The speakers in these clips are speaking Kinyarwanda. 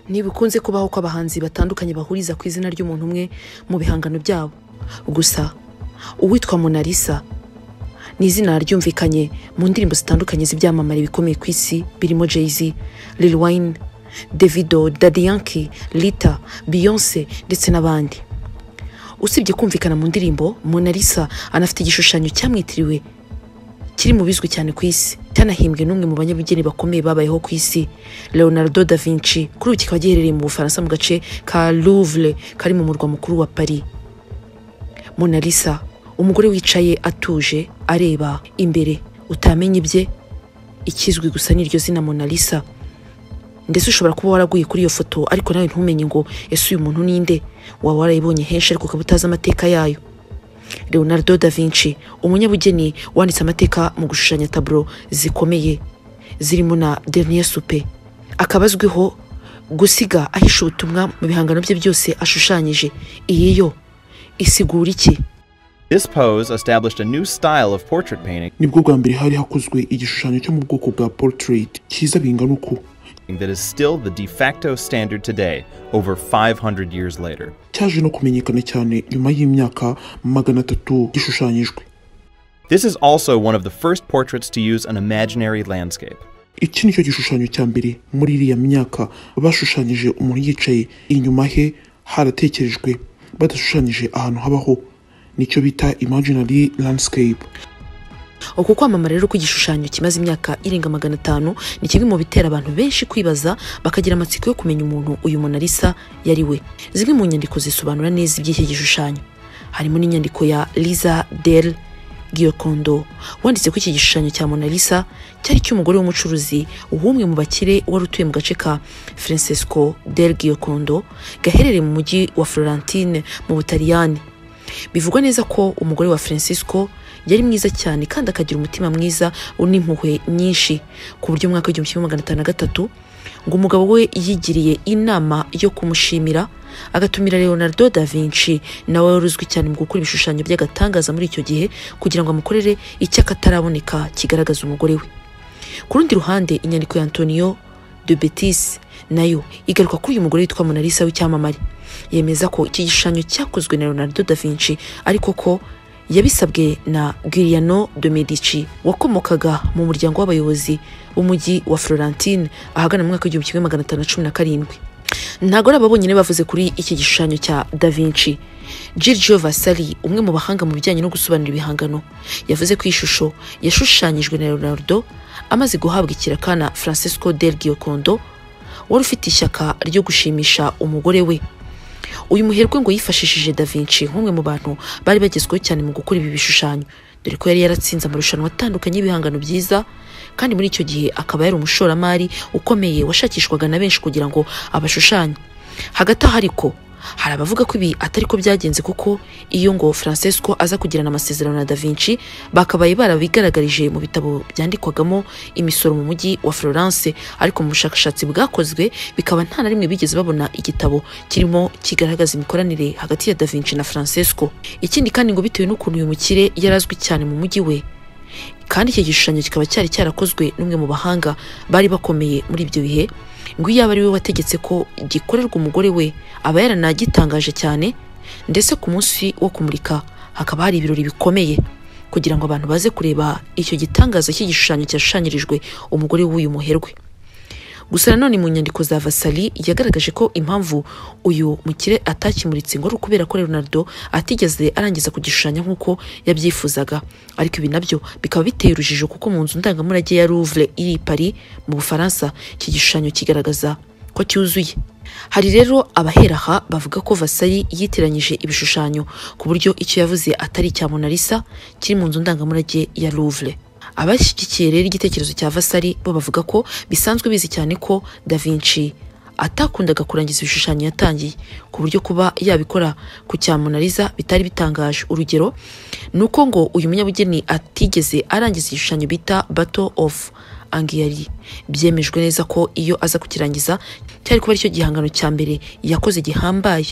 Ntibikunze kubaho ko abahanzi batandukanye bahuriza ku izina ry'umuntu umwe mu bihangano byabo gusa uwitwa Mona Lisa ni izina ryumvikanye mu ndirimbo zitandukanye z'ibyamamare bikomeye ku isi birimo Jay-Z Lil Wayne Davido Daddy Yankee Lita Beyonce ndetse n'abandi usibye kumvikana mu ndirimbo Mona Lisa anafite igishushanyo cyamwitiriwe kiri mu bizwi cyane ku isi cyanahimbwe n'umwe mu banyabugeni bakomeye babayeho ku isi leonardo da vinci kuri ubu kikaba giherereye mu bufaransa mu gace ka louvre kari mu murwa mukuru wa paris Mona Lisa umugore wicaye atuje areba imbere utamenya ibye ikizwi gusa n'iryo zina Mona Lisa ndetse ushobora kuba waraguye kuri iyo foto ariko nawe ntumenye ngo ese uyu muntu ninde waba warayibonye henshi ariko ukaba utazi amateka yayo leonardo da vinci umunyabugeni wanditse amateka mu gushushanya taburo zikomeye zirimo na dernier soupe akaba azwiho gusiga ahisha ubutumwa mu bihangano bye byose ashushanyije iyi yo isigura iki This pose established a new style of portrait painting nibwo bwa mbere hari hakozwe igishushanyo cyo mu bwoko bwa portrait cyiza bingana uku that is still the de facto standard today, over 500 years later. cyaje no kumenyekana cyane nyuma y'imyaka magana atatu gishushanyijwe This is also one of the first portraits to use an imaginary landscape. iki nicyo gishushanyo cya mbere muri iriya myaka bashushanyije umuntu yicaye inyuma he haratekerejwe badashushanyije ahantu habaho nicyo bita imaginary landscape uku kwamamara rero kw'igishushanyo kimaze imyaka irenga magana atanu ni kimwe mu bitera abantu benshi kwibaza bakagira amatsiko yo kumenya umuntu uyu Mona Lisa yari we zimwe mu nyandiko zisobanura neza iby'iki gishushanyo harimo n'inyandiko ya Liza Del Giocondo wanditse ko iki gishushanyo cya Mona Lisa cyari cy'umugore w'umucuruzi w'umwe mu bakire wari utuye mu gace ka Francesco Del Giocondo gaherereye mu mujyi wa Florentine mu Butaliyani bivugwa neza ko umugore wa Francisco yari mwiza cyane kandi akagira umutima mwiza n'impuhwe nyinshi ku buryo mu mwaka w'igihumbi kimwe magana atanu na gatatu ngo umugabo we yigiriye inama yo kumushimira agatumira leonardo da vinci nawe wari uzwi cyane mu gukora ibishushanyo by'agatangaza muri icyo gihe kugira ngo amukorere icy'akataraboneka kigaragaza umugore we ku rundi ruhande inyandiko ya antonio de betis nayo igaruka kuri uyu mugore witwa Mona Lisa w'icyamamare yemeza ko iki gishushanyo cyakozwe na Leonardo da Vinci ariko ko yabisabwe na Giuliano de Medici wakomokaga mu muryango w'abayobozi b'umujyi wa Florentine ahagana mu mwaka w'igihumbi kimwe magana atanu na cumi na karindwi ntabwo ari aba bonyine bavuze kuri iki gishushanyo cya da vinci Giorgio Vasari umwe mu bahanga mu bijyanye no gusobanura ibihangano yavuze ko iyi shusho yashushanyijwe na Leonardo amaze guhabwa ikiraka na Francesco del Giocondo wari ufite ishyaka ryo gushimisha umugore we uyu muherwe ngo yifashishije da vinci nk'umwe mu bantu bari bagezweho cyane mu gukora ibi bishushanyo dore ko yari yaratsinze amarushanwa atandukanye y'ibihangano byiza kandi muri icyo gihe akaba yari umushoramari ukomeye washakishwaga na benshi kugira ngo abashushanye hagati aho ariko hari abavuga ko ibi atari ko byagenze kuko iyo ngo Francesco aza kugirana amasezerano na da vinci bakabaye barabigaragarije mu bitabo byandikwagamo imisoro mu mujyi wa Florence ariko mu bushakashatsi bwakozwe bikaba nta na rimwe bigeze babona igitabo kirimo kigaragaza imikoranire hagati ya da vinci na Francesco ikindi kandi ngo bitewe n'ukuntu uyu mukire yari azwi cyane mu mujyi we kandi iki gishushanyo kikaba cyari cyarakozwe n'umwe mu bahanga bari bakomeye muri ibyo bihe ngo iyo aba ari we wategetse ko gikorerwa umugore we aba yaranagitangaje cyane ndetse ku munsi wo kumurika hakaba hari ibirori bikomeye kugira ngo abantu baze kureba icyo gitangaza cy'igishushanyo cyashushanyirijwe umugore w'uyu muherwe gusa nanone mu nyandiko za vasali yagaragaje ko impamvu uyu mukire atakimuritse ngo ari ukubera ko leonardo atigeze arangiza kugishushanya nk'uko yabyifuzaga ariko ibi nabyo bikaba biteye urujijo kuko mu nzu ndangamurage ya louvre iri i paris mu bufaransa iki gishushanyo kigaragaza ko cyuzuye hari rero abahera aha bavuga ko vasali yitiranyije ibishushanyo ku buryo icyo yavuze atari icya mona lisa kiri mu nzu ndangamurage ya louvre abashyigikiye rero igitekerezo cya vasari bo bavuga ko bisanzwe bizi cyane ko da vinci atakundaga kurangiza ibishushanyo yatangiye ku buryo kuba yabikora ku cya monariza bitari bitangaje urugero ni uko ngo uyu munyabugeni atigeze arangiza igishushanyo bita battle of angiyari byemejwe neza ko iyo aza kukirangiza cyari kuba aricyo gihangano cya mbere yakoze gihambaye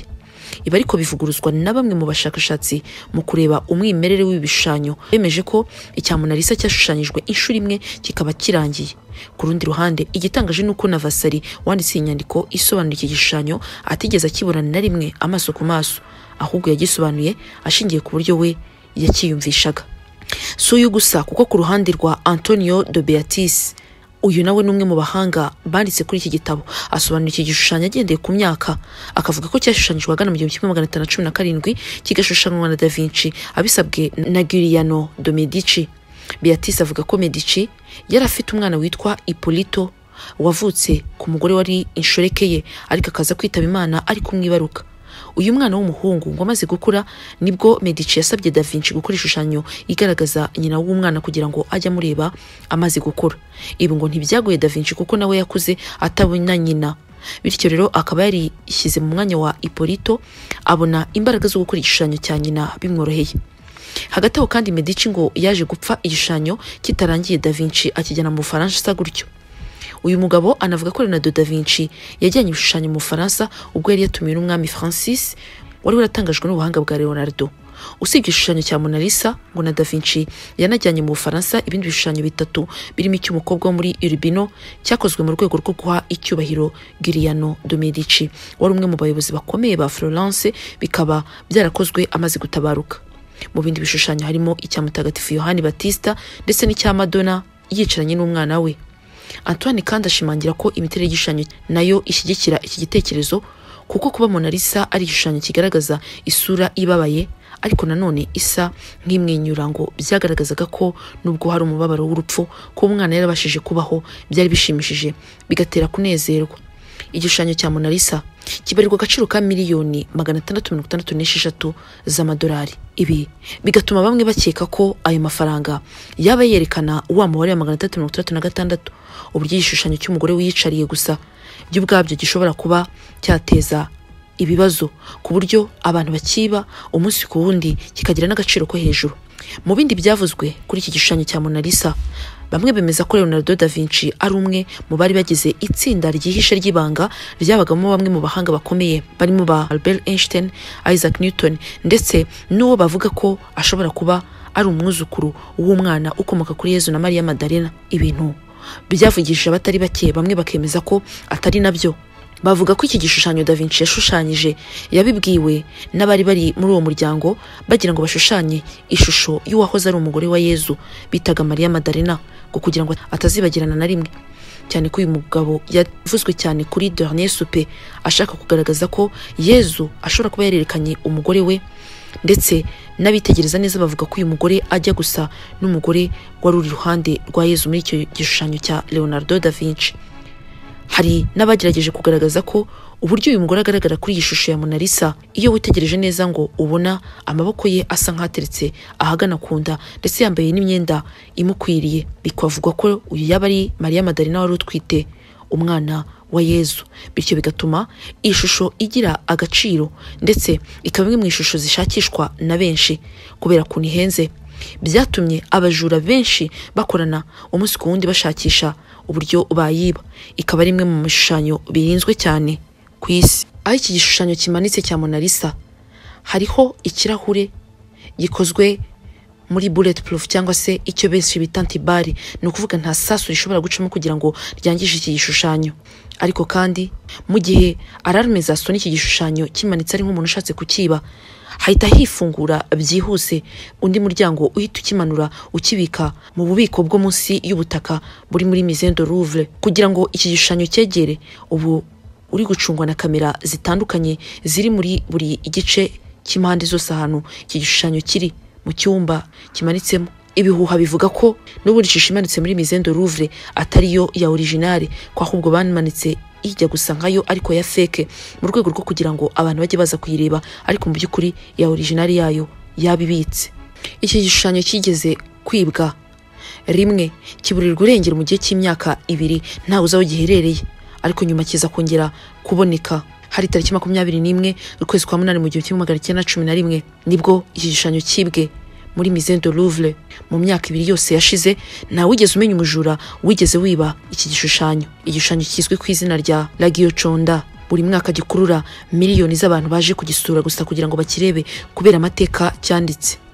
ibi ariko bivuguruzwa na bamwe mu bashakashatsi mu kureba umwimerere w'ibishushanyo bemeje ko icya Mona Lisa cyashushanyijwe inshuro imwe kikaba kirangiye ku rundi ruhande igitangaje ni uko Navasari wanditse iyi nyandiko isobanura iki gishushanyo atigeze akibona na rimwe amaso ku maso ahubwo yagisobanuye ashingiye ku buryo we yakiyumvishaga si uyu gusa kuko ku ruhande rwa antonio de beatis uyu nawe ni umwe mu bahanga banditse kuri iki gitabo asobanura iki gishushanyo agendeye ku myaka akavuga ko cyashushanyijwe ahagana mu gihumbi kimwe magana atanu na cumi na karindwi kigashushanywa na da vinci abisabwe na giriano de medici beatis avuga ko medici yari afite umwana witwa ipolito wavutse ku mugore wari inshoreke ye ariko akaza kwitaba imana ari kumwibaruka uyu mwana w'umuhungu ngo amaze gukura nibwo medici yasabye da vinci gukora ishushanyo igaragaza nyina w'umwana kugira ngo ajye amureba amaze gukura ibi ngo ntibyagoye da vinci kuko nawe yakuze atabona nyina bityo rero akaba yarishyize mu mwanya wa ipolito abona imbaraga zo gukora igishushanyo cya nyina bimworoheye hagati aho kandi medici ngo yaje gupfa igishushanyo kitarangiye da vinci akijyana mu bufaransa asa gutyo uyu mugabo anavuga ko Leonardo da Vinci yajyanye ibishushanyo mu Bufaransa ubwo yari yatumiwe n'umwami Francis wari waratangajwe n'ubuhanga bwa Leonardo usibye igishushanyo cya Mona Lisa ngo na da Vinci yanajyanye mu Bufaransa ibindi bishushanyo bitatu birimo icy'umukobwa wo muri Urbino cyakozwe mu rwego rwo guha icyubahiro Giuliano de Medici wari umwe mu bayobozi bakomeye ba Florence bikaba byarakozwe amaze gutabaruka mu bindi bishushanyo harimo icya Mutagatifu Yohani Batista ndetse n'icya Madonna yicaranye n'umwana we Antoine kandi ashimangira ko imiterere y'igishushanyo nayo ishyigikira iki gitekerezo kuko kuba Mona Lisa ari igishushanyo kigaragaza isura ibabaye ariko nanone isa nk'imwenyura ngo byagaragazaga ko nubwo hari umubabaro w'urupfu ko umwana yarabashije kubaho byari bishimishije bigatera kunezerwa igishushanyo cya Mona Lisa kibarirwa agaciro ka miliyoni magana atandatu mirongo itandatu n'esheshatu z'amadolari ibi bigatuma bamwe bakeka ko ayo mafaranga yaba yerekana wa mubare wa magana atandatu mirongo itandatu na gatandatu uburyo igishushanyo cy'umugore wiyicariye gusa byo ubwabyo gishobora kuba cyateza ibibazo ku buryo abantu bakiba umunsi ku wundi kikagira n'agaciro ko hejuru mu bindi byavuzwe kuri iki gishushanyo cya Mona Lisa bamwe bemeza ko Leonardo da Vinci ari umwe mu bari bagize itsinda ryihishe ry'ibanga ryabagamo bamwe mu bahanga bakomeye barimo ba Albert Einstein, Isaac Newton ndetse n'uwo bavuga ko ashobora kuba ari umwuzukuru w'umwana ukomoka kuri Yezu na Mariya Magdalena ibintu byavugishije abatari bake bamwe bakemeza ko atari nabyo bavuga ko iki gishushanyo da Vinci yashushanyije yabibwiwe n'abari bari muri uwo muryango bagira ngo bashushanye ishusho y'uwahoze ari umugore wa Yezu bitaga Mariya Madarena ngo kugira ngo atazibagirana na rimwe cyane ko uyu mugabo yavuzwe cyane kuri Dernier Souper ashaka kugaragaza ko Yezu ashobora kuba yarerekanye umugore we ndetse n'abitegereza neza bavuga ko uyu mugore ajya gusa n'umugore wari uri iruhande rwa Yezu muri icyo gishushanyo cya Leonardo da Vinci hari n'abagerageje kugaragaza ko uburyo uyu mugore agaragara kuri iyi shusho ya Mona Lisa iyo witegereje neza ngo ubona amaboko ye asa nk'ateretse ahagana ku nda ndetse yambaye n'imyenda imukwiriye bikavugwa ko uyu yaba ari Mariya Madarina wari utwite umwana wa Yezu bityo bigatuma iyi shusho igira agaciro ndetse ikaba imwe mu ishusho zishakishwa na benshi kubera kuntu ihenze byatumye abajura benshi bakorana umunsi ku wundi bashakisha uburyo bayiba ikaba ari imwe mu bishushanyo birinzwe cyane ku isi aho iki gishushanyo kimanitse cya Mona Lisa hariho ikirahure gikozwe muri bullet proof cyangwa se icyo benshi bita antibari ni ukuvuga nta sasu rishobora gucamo kugira ngo ryangishe iki gishushanyo ariko kandi mu gihe ararume zasona iki gishushanyo kimanitse ari nk'umuntu ushatse kukiba hahita hifungura byihuse undi muryango uhita ukimanura ukibika mu bubiko bwo munsi y'ubutaka buri muri mizendo Louvre kugira ngo iki gishushanyo cyegere ubu uri gucungwa na kamera zitandukanye ziri muri buri gice cy'impande zose ahantu iki gishushanyo kiri mu cyumba kimanitsemo ibihuha bivuga ko n'ubundi ishusho imanitse muri mizendo Louvre atariyo ya originale ko ahubwo banamanitse ijya gusa nkayo ariko ya feke mu rwego rwo kugira ngo abantu bajye baza kuyireba ariko mu by'ukuri ya orijinari yayo yaba ibitse iki gishushanyo kigeze kwibwa rimwe kiburirwa irengero mu gihe cy'imyaka ibiri ntawe uzi aho giherereye ariko nyuma kiza kongera kuboneka hari tariki makumyabiri n'imwe ukwezi kwa munani mu gihumbi kimwe magana cyenda na cumi na rimwe nibwo iki gishushanyo kibwe muri mizendo Louvre mu myaka ibiri yose yashize ntawigeze umenya umujura wigeze wiba iki gishushanyo igishushanyo kizwi ku izina rya La Gioconda buri mwaka gikurura miliyoni z'abantu baje kugisura gusa kugira ngo bakirebe kubera amateka cyanditse